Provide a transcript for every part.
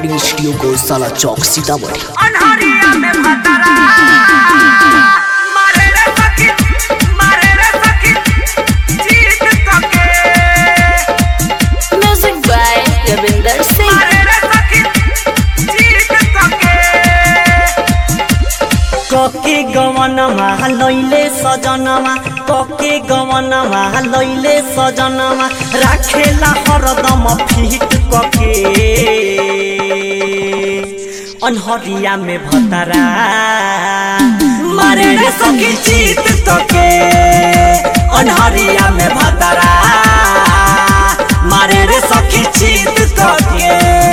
Recording studio गौशाला चौक सीतामढ़ी अनहरिया में भतरा मारे रे सखी मारे रे सखी जीत तके Music by Ravinder Singh. मारे रे सखी जीत तके कके गवनमा लैले सजनमा कके गवनमा लैले सजनमा राखेला हरदम फिट कके अनहरिया में भतरा मारे रे सखी जीत तके अनहरिया में भतरा मारे रे सखी जीत तके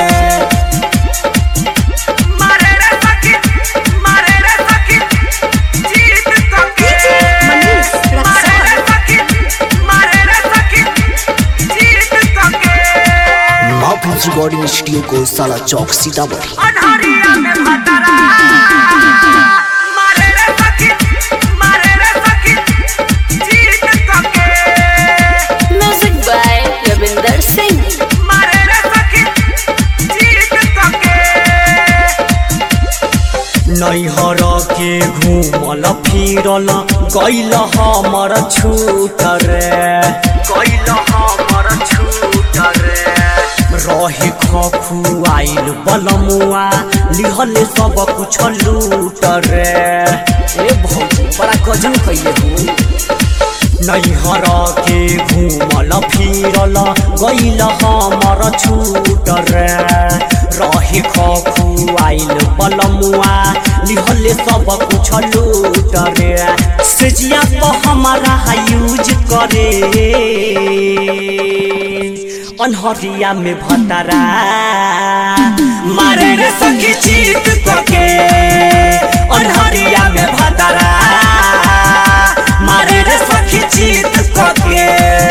मारे रे सखी मारे रे सखी जीत तके मनीष मारे रे रक्सौल। सखी मारे रे सखी जीत तके महफूज रिकॉर्डिंग स्टूडियो गौशाला चौक सीतामढ़ी अनहरिया में भतरा मारे रे सखी मारे रे सखी जीत तके Music by Ravinder Singh. मारे रे सखी जीत तके नैहर के घूमल फिरल गैल हमर छूट रे गैल हमर छूट रे रहे खखुआइल बलमुआ लिहल सब कुछ लूट रे ए भौजी बड़ा गजन कैले हो नैहर के घूमल फिरल गैल हमर छूट रे रहे खखुआइल बलमुआ लिहल सब कुछ लूट रे सेजिया तो हमारा यूज करे अनहरिया में भतरा मारे रे सखी जीत तके अनहरिया में भतरा मारे रे सखी जीत तके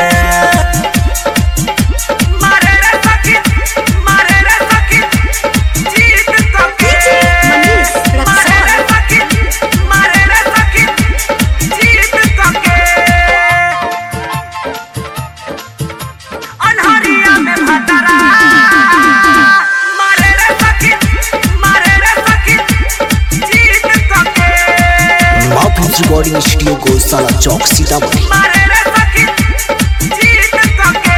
मारे रे सखी मारे रे सखी जीत तके मनीष मारे रे रक्सौल। सखी मारे रे सखी जीत तके अनहरिया में भतरा मारे रे सखी मारे रे सखी जीत तके महफूज रिकॉर्डिंग स्टूडियो गौशाला चौक सीतामढ़ी मारे रे सखी जीत तके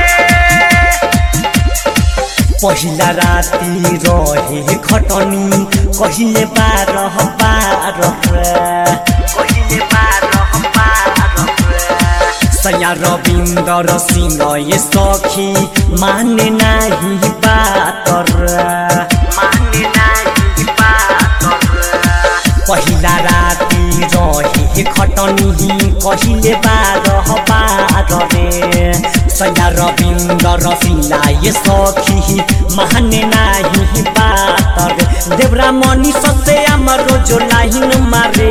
पहिला राति रहे खटनी कहिले बारह बारह कहिले बारह बारह सया रविन्दर सिंह ये सखी माने नाही बात माने नाही बात पहिला राति रहे खटनी कहिले बारह बारह रे सया रविन्दर सिंह ये सखी माने नाही बात रे देवरा मनी ससे हाम्रो जो लाइन मारे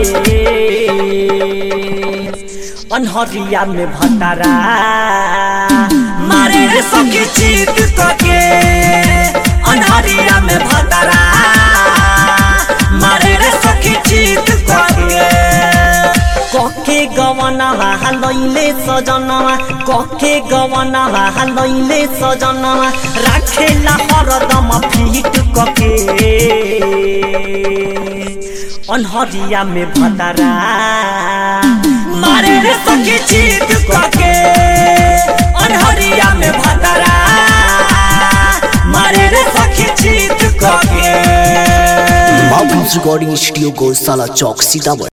अनहरिया में भतरा मारे रे सखी जीत तके अनहरिया में भतरा मारे रे सखी जीत तके कके गवनवा लैले सजनवा कके गवनवा लैले सजनवा राखेला हरदम फिट कके अनहरिया में भतरा मारे रे सखी जीत कके अनहरिया में भतरा मारे रे सखी जीत कके महफूज रिकॉर्डिंग स्टूडियो गौशाला चौक सीतामढ़ी